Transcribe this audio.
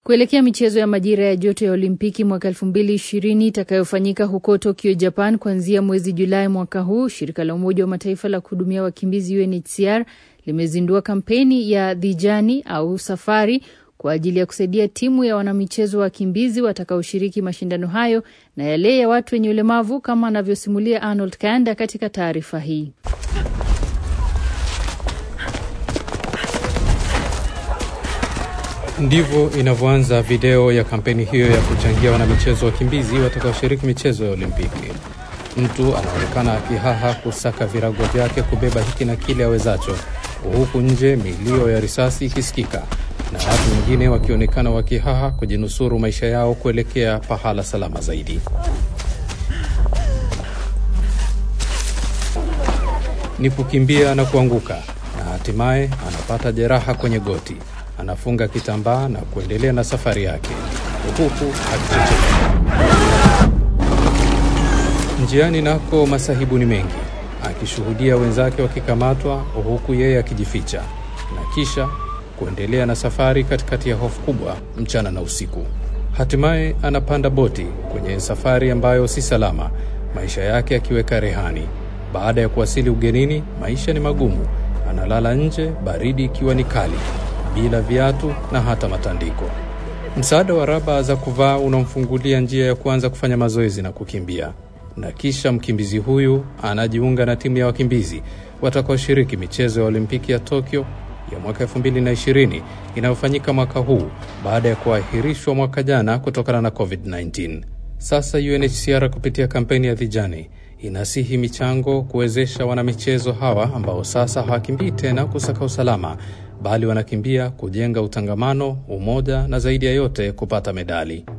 Kuelekea michezo ya majira ya joto ya Olimpiki mwaka 2020 itakayofanyika huko Tokyo, Japan kuanzia mwezi Julai mwaka huu, shirika la Umoja wa Mataifa la kuhudumia wakimbizi UNHCR limezindua kampeni ya The Journey au safari kwa ajili ya kusaidia timu ya wanamichezo wa wakimbizi watakaoshiriki mashindano hayo na yale ya watu wenye ulemavu kama anavyosimulia Arnold Kanda katika taarifa hii. Ndivyo inavyoanza video ya kampeni hiyo ya kuchangia wanamichezo wakimbizi watakaoshiriki michezo ya Olimpiki. Mtu anaonekana akihaha kusaka virago vyake kubeba hiki na kile awezacho, huku nje milio ya risasi ikisikika na watu wengine wakionekana wakihaha kujinusuru maisha yao kuelekea pahala salama zaidi. Ni kukimbia na kuanguka, na hatimaye anapata jeraha kwenye goti. Anafunga kitambaa na kuendelea na safari yake huku akichechemea. Njiani nako masahibu ni mengi, akishuhudia wenzake wakikamatwa huku yeye akijificha na kisha kuendelea na safari katikati ya hofu kubwa mchana na usiku. Hatimaye anapanda boti kwenye safari ambayo si salama, maisha yake akiweka rehani. Baada ya kuwasili ugenini, maisha ni magumu. Analala nje, baridi ikiwa ni kali, bila viatu na hata matandiko. Msaada wa raba za kuvaa unamfungulia njia ya kuanza kufanya mazoezi na kukimbia, na kisha mkimbizi huyu anajiunga na timu ya wakimbizi watakaoshiriki michezo ya Olimpiki ya Tokyo ya mwaka 2020 inayofanyika mwaka huu baada ya kuahirishwa mwaka jana kutokana na COVID-19. Sasa UNHCR kupitia kampeni ya The Journey inasihi michango kuwezesha wanamichezo hawa ambao sasa hawakimbii tena kusaka usalama, bali wanakimbia kujenga utangamano, umoja na zaidi ya yote kupata medali.